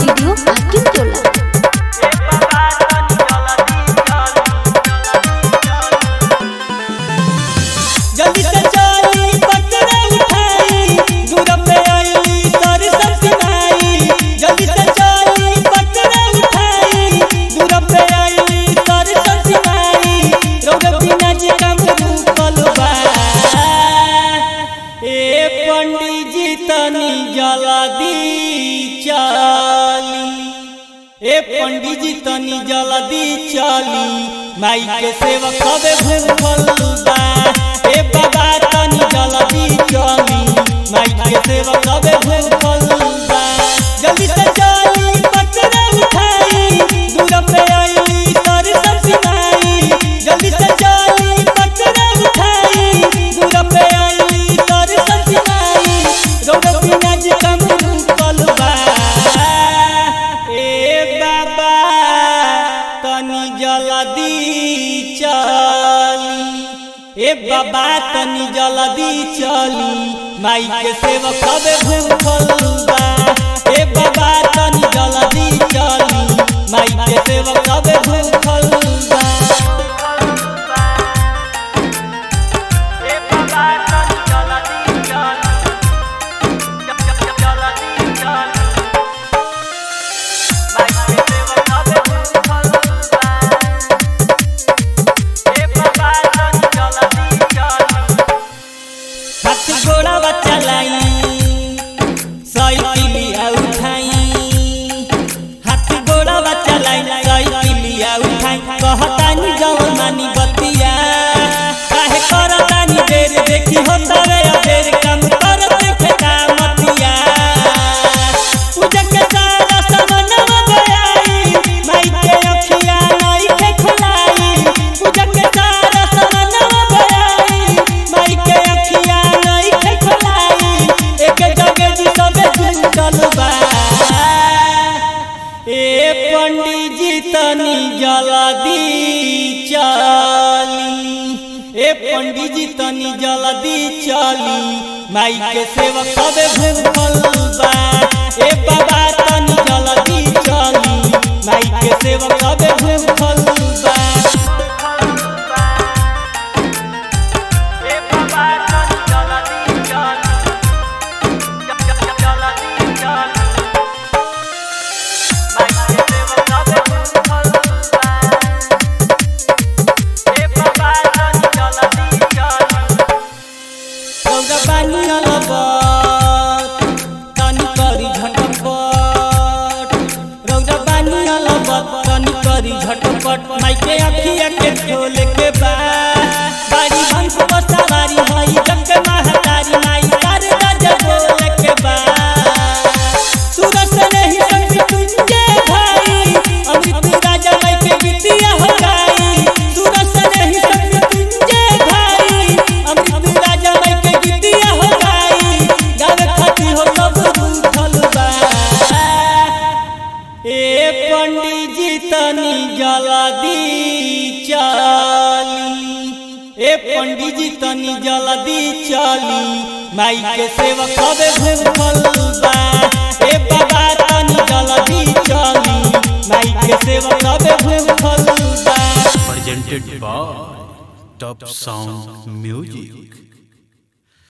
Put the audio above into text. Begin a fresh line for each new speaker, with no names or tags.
Studio हाकिम टोला
जल्दी से चली पकड़े उठाई दूर पे आई सर सब सुनाई जल्दी से चली पकड़े उठाई दूर पे आई सर सब सुनाई रोग बिना जे काम रूपल बा ए पंडित जी तनी जल्दी चली ए पंडित जी तनी जल्दी चली माई के सेवक सबे भूखल बा ए बाबा तनी जल्दी चली माई के सेवक सबे भूखल बा जल्दी से चली पकड़े उठाई दूर पे आई सर सब सुनाई जल्दी से चली पकड़े उठाई दूर पे आई सर सब सुनाई रोग बिना जे कम रूपल बा ए बाबा तनी जल्दी चली ए बाबा तनी जल्दी चली माई के सेवक सबे भूखल बा ए बाबा तनी जल्दी चली माई के सेवक सबे भूखल बा हाथ घोड़ा बच्चा लाई साइकिलिया उठाई हाथ घोड़ा बच्चा लाई साइकिलिया उठाई कहतानी जवन मानी बतिया काहे करतानी देर देखी होता रे देर काम कर देखे कामतिया पूजा के सारा सामानवा गयाई माई के अखिया नाई के खुलाई पूजा के सारा सामानवा गयाई माई के अखिया नाई के खुलाई एक जगह जी सबे जुटल बा ए पंडित जी तनी जल्दी चली ए पंडित जी तनी जल्दी चली माई के सेवक सबे भूखल बा ए बाबा तनी जल्दी चली माई के सेवक सबे भूखल बा रौदा पानी अलबत तनी करी झटपट रौदा पानी अलबत तनी करी झटपट माई के अखिया के खोल के बा बारी हंस पर सवारी हई जग के महतारी माई कर दज बोल के बा सूरज से नहीं संग तुझे भाई अमृत राजा माई के बिटिया हो गई सूरज से नहीं संग तुझे भाई अमृत राजा माई के बिटिया हो गई गावे खाती हो सब रूठल बा ए पंडित जी तनी जल्दी चली ए पंडित जी तनी जल्दी चली माई के सेवक सबे भूखल बा ए बाबा तनी जल्दी चली माई के सेवक सबे भूखल बा
presented by Top Sound Music.